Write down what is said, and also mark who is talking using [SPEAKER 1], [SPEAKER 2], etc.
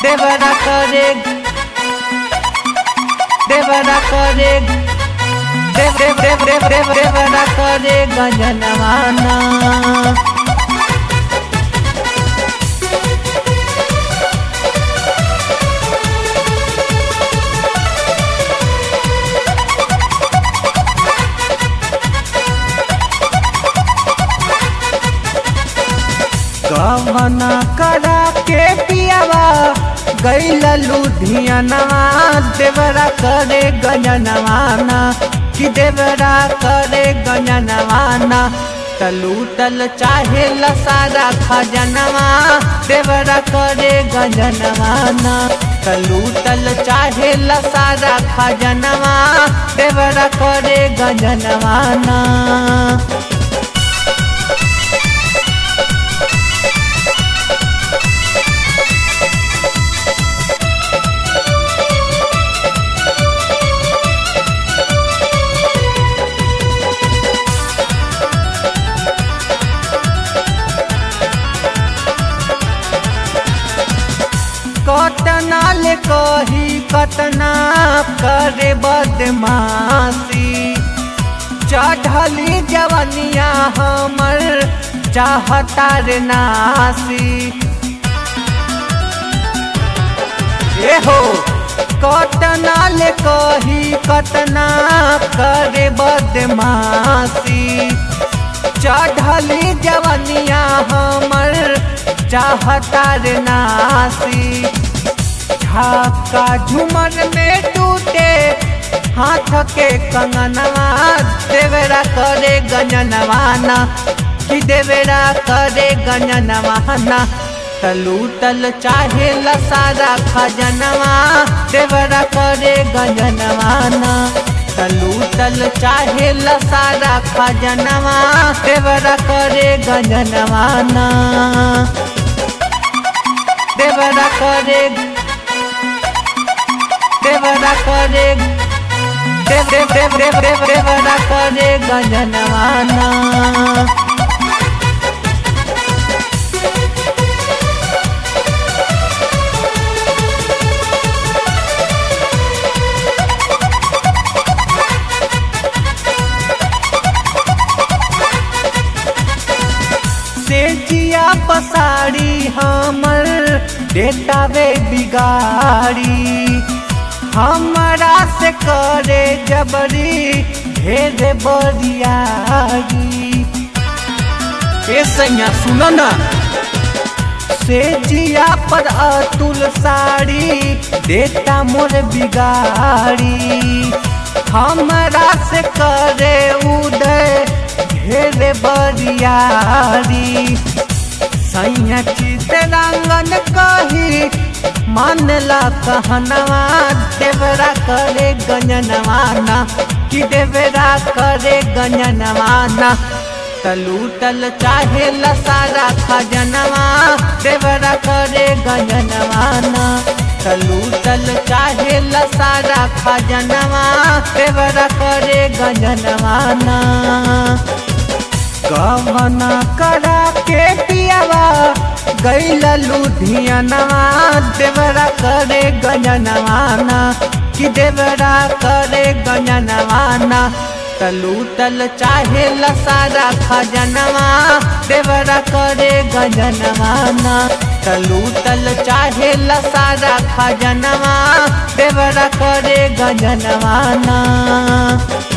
[SPEAKER 1] देवरा करे देवरा करे देव देव देव देव देव देवरा करे गजनवाना कवना करा के पियावा गैल लुधियानवा देवरा करे गजनवाना कि देवरा करे गजनवाना तलू तल चाहे लसारा खजनवा देवरा करे गजनवाना तलू तल चाहे लसारा खजनवा देवरा करे गजनवाना कतना ले कही कतना करे बदमाशी चढ़ली जवनिया हमर चाहता रे नासी ए हो कतना ले कही कतना करे बदमाशी चढ़ली जवनिया हमर चाहता रे नासी झाका झुमर में टूटे हाथ के कंगनवा देवरा करे गंजनवाना कि देवरा करे गंजनवाना तलू तल चाहे लसारा खजनवा देवरा करे गंजनवाना तलू तल चाहे लसारा खजनवा देवरा करे गंजनवाना देवरा करे देवरा करे देव देव देव देव देव देवरा करे गंजनवाना से जिया पसाड़ी हमर डेटावे बिगाड़ी हमारा से करे जबरी ढेर बरियारी ए सैया सुनो ना से जिया पर अतुल साड़ी देता मोर बिगाड़ी हमारा से करे उदय ढेर बरियारी सैया चितरंगन कही मानला कहनवा देवरा करे गंजनवाना कि देवरा करे गंजनवाना तलू तल चाहे लसारा खजनवा देवरा करे गंजनवाना तलू तल चाहे लसारा खजनवा देवरा करे गंजनवाना कवना करा के पियावा गैल लुधियानवा देवरा करे गंजनवाना कि देवरा करे गंजनवाना तलू तल चाहे लसारा खजनवा देवरा करे गंजनवाना तलू तल चाहे लसारा खजनवा देवरा करे गंजनवाना